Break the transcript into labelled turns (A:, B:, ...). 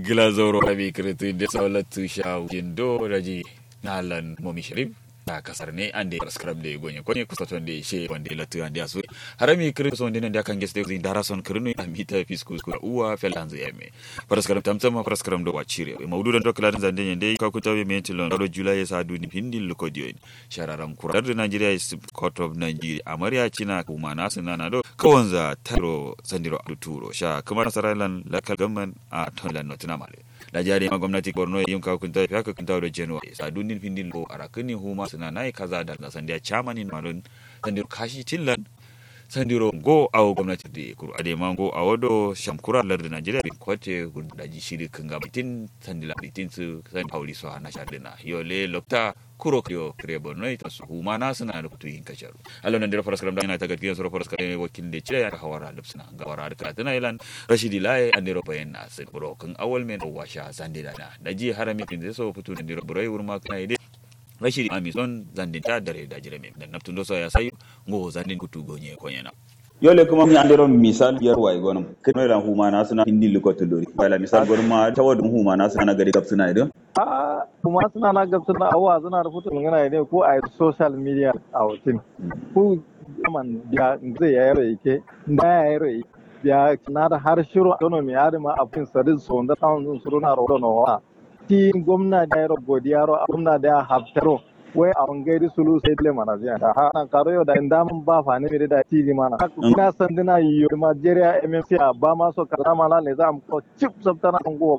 A: gila zoro abi kritu de sawlatu sha jindo raji nalan momi sharif a kasar ne ande prescribe de gonye ko ne kusa ton de she wande latu ande asu harami kritu so ndene nda kange ste zin dara son krinu amita fisku ku uwa felanzo yeme prescribe tamtam prescribe do wachire mawdu don dokla dan zande nyende ka ku tawi mentilon do julai sa du ni pindil lo kodiyo shararam kurar da Nigeria is court of Nigeria amarya cina kuma nasu nana do kawanza taro sandiro turo sha kamar saralan lakal gamman a tonlan notina male da jari ma gwamnati borno yin ka kunta ya ka kunta da january sa dunin findin lo arakini huma suna nai kaza da sandiya chamanin malon sandiro kashi tillan sandiro go awo gwamnati da kuru ade ma go awo do shamkura lar da najeriya bin kote da ji shiri kan ga bitin sandila bitin su san pauli so hana shadina yole lokta kuro yo kire borno ita su huma na suna da kutu yin kacharu alon nan da faras karam da ina ta gadgiyan sura faras karam wakil da cire ya hawara da suna ga wara da tana ilan rashidi laye an dero bayan na sai buro kan awal men washa sandila na da ji harami kin zai so fito da dero burai wurma kana ide rashidi amison zandin ta dare da jire men dan naftun do so ya sayu ngo zandin kutu gonye konyana
B: yole kuma mi andero misal yar way gonum keno la huma na suna hindi liko to lori wala misal gonum ma tawadum huma na suna gari gab suna ido
C: a kuma suna na gab suna awa suna rubuta magana ne ko a social media a wutin ku man ya zai yaro yake da yaro ya na da har shiru economy ya ma afin sadin so da tawon suru na rodo no wa ti gwamna da yaro godiyaro gwamna da haftaro wai a wangairi sulu sai dile mana ziya da ha na karo yau da inda mun ba fa ne mere da tiri mana ina san dina yiyo Nigeria MMC a ba ma so kaza mala ne za mu ko chip sabtana ngo